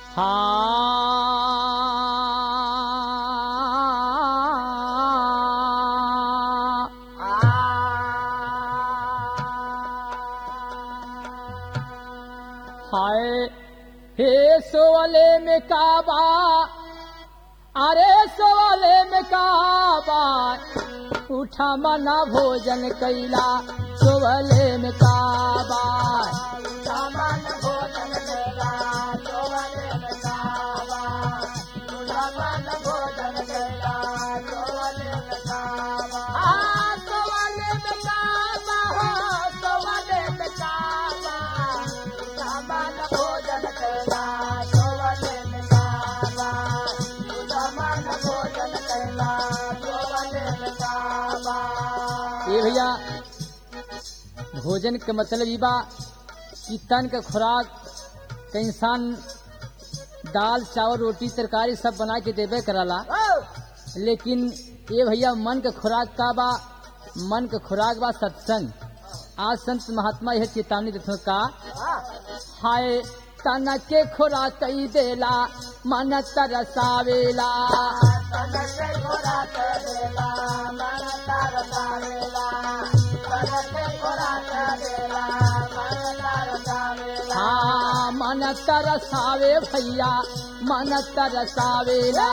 हाँ हाय हे सोवले में काबा अरे सोवले में काबा उठा मना भोजन कैला सोवले में काबा सामान भोजन कैला सोवले में काबा सामान भोजन कैला सोवले में काबा हाँ सोवले में काबा हो सोवले में काबा सामान भोजन कैला सोवले में काबा सामान भोजन कैला सोवले में काबा ये भैया भोजन के मतलब ई बा कि तन के खुराक के इंसान दाल चावल रोटी तरकारी सब बना के देबे करला लेकिन ये भैया मन के खुराक का बा मन के खुराक बा सत्संग आज संत महात्मा यह चेतावनी देते का हाय तन के खुराक कई देला मन तरसावेला हाँ मन तरसावे भैया मन तरसावेला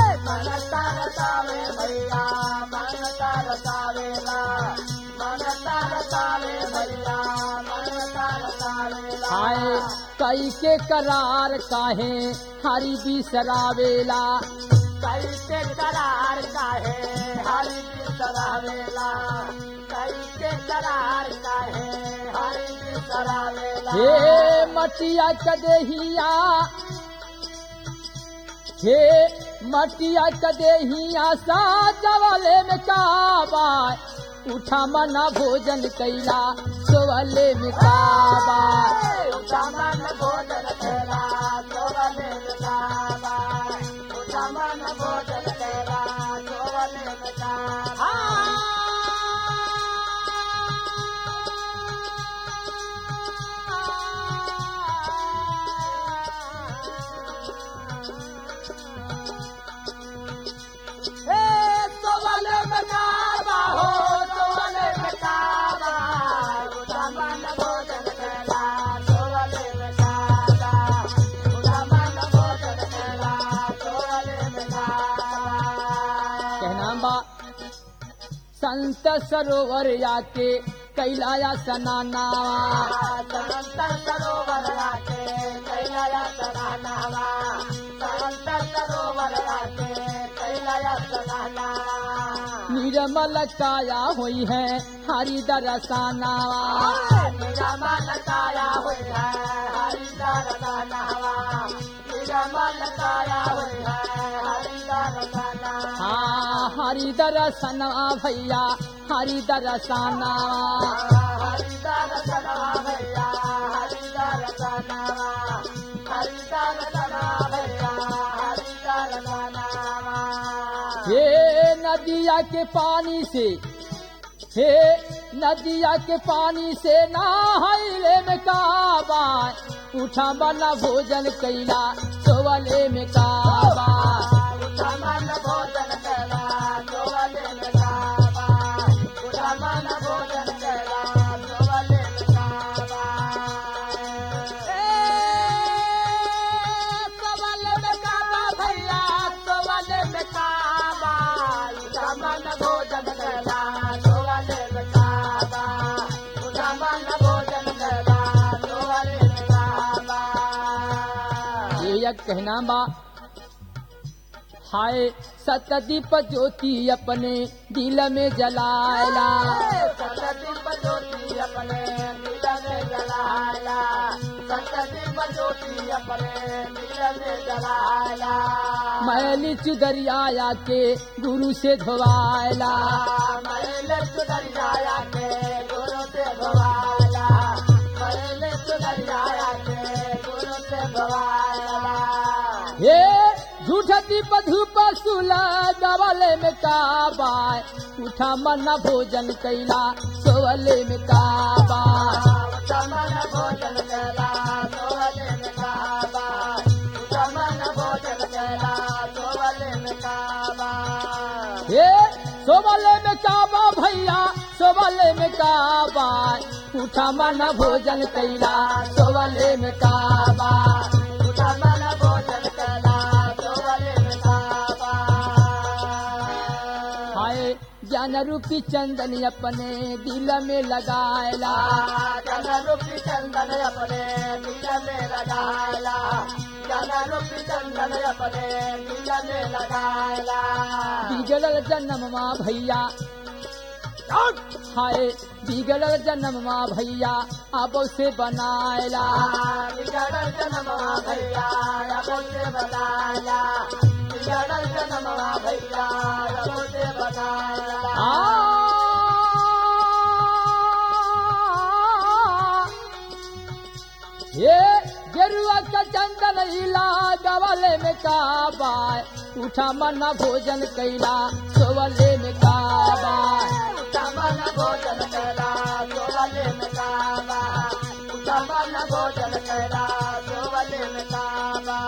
हाय कई के करार काहे हरी बिसरावेला कैसे करार काहे हरि की सरावेला कैसे करार काहे हरि की सरावेला हे मटिया कदेहिया हे मटिया कदेहिया सा जवले में काबा उठा मना भोजन कैला सोवले में काबा सामान भोजन कैला सोवले में काबा सामान भोजन कैला सोवले में काबा हे सोवले में काबा हो सोवले में काबा सामान भोजन कैला सोवले में काबा सामान भोजन कैला सोवले में काबा कहना बा संत सरोवर आके कैलाया सनाना संत सरोवर राके कैलाया सनानावा संत सरोवर राके कैलाया सनानावा निर्मल काया हुई है हरि दरसाना निरामल काया हुई है हरिदार दानावा निरामल काया हुई है हरिदार दानावा हाँ हरि दरसना भैया हरि दरसाना हरिदार दानावा भैया हरिदार दानावा हरिदार दानावा भैया हरिदार दानावा हे नदिया के पानी से हे नदिया के पानी से नहाइले में काबा उठा बना भोजन कैला सोवले में काबा सामान भोजन कैला सोवले में काबा सामान भोजन कैला सोवले में काबा सोवले में काबा भैया सोवले में काबा सामान भोजन कैला सोवले में काबा सामान भोजन कैला सोवले में काबा ये एक कहना बा हाय सतदीप ज्योति अपने दिल में जलायला सतदीप ज्योति अपने दिल में जलाया सतदीप ज्योति अपने दिल में जलाया मैली चुदरिया के गुरु से धोवायला मैंने सुधरिया के गुरु से भवाया मैंने सुधरिया के गुरु से भवाया हे झूठ दीप धूप सुला गवले में काबा उठा मना भोजन कैला सोवले में काबा समन भोजन कैला सोवले में काबा काबा उठा मन भोजन कैला सोवले में काबा उठा मन भोजन कला सोवले में काबा हाय ज्ञान रूपी चंदन अपने दिल में लगायला जन रूपी चंदन अपने दिल में लगाला जन रूपी चंदन अपने दिल में लगाला बिगड़ल जन्म माँ भैया हाय बिगड़ल जन्म माँ भैया अब से बनायला बिगड़ल जन्म भैया अब से बनाया बिगड़ल जन्म भैया अब से बनाया आ ये गेरुआ का चंदन हिला गवाले में काबा उठा मना भोजन कैला सोवले में काबा उठमन भोजन करा सोवले में काबा उठमन भोजन करा सोवले में काबा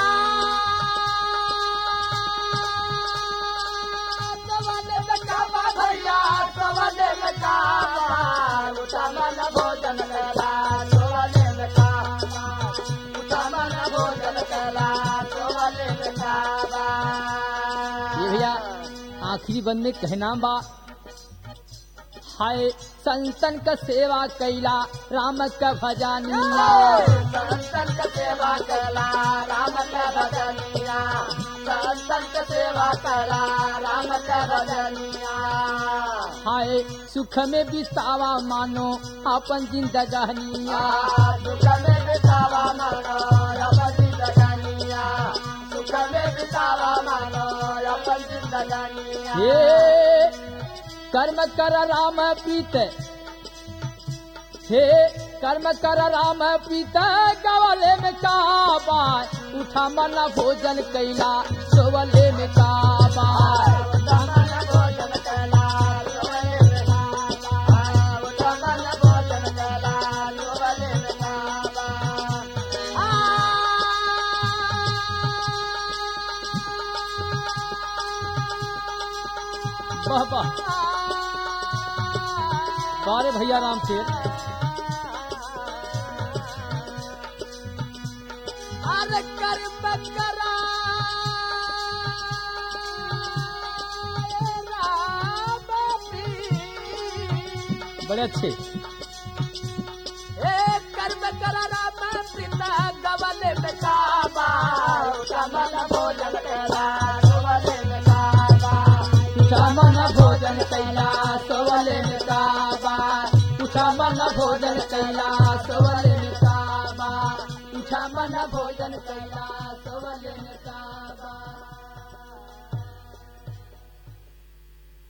सोवले में काबा भैया सोवले में काबा उठमन भोजन करा सोवले में काबा उठमन भोजन करा सोवले में काबा ये भैया आखिरी बंद में कहना बा हाय संतन का सेवा कैला राम का भजानिया संतन का सेवा कला राम का भजनिया संतन का सेवा कला राम का भजनिया हाय सुख में बितावा मानो अपन जिंदगानिया सुख में बितावा मानो अपन जिंदगानिया सुख में बितावा मानो अपन जिंदगानिया हे कर्म कर राम प्रीत हे कर्म कर राम प्रीत गवले में काबा उठा मना भोजन कैला सोवले में काबा उठमन भोजन कला सोवले में काबा उठमन भोजन कला सोवले में काबा वाह वाह बारे भैया राम से अरे कर्म करा बड़े अच्छे कर्म करा राम पिता गवन में काबा कमल भोजन करा गवन में काबा उठा मन भोजन कैला सोवले में काबा उठा मन भोजन कैला सोवले में काबा उठा मन भोजन कैला सोवले में काबा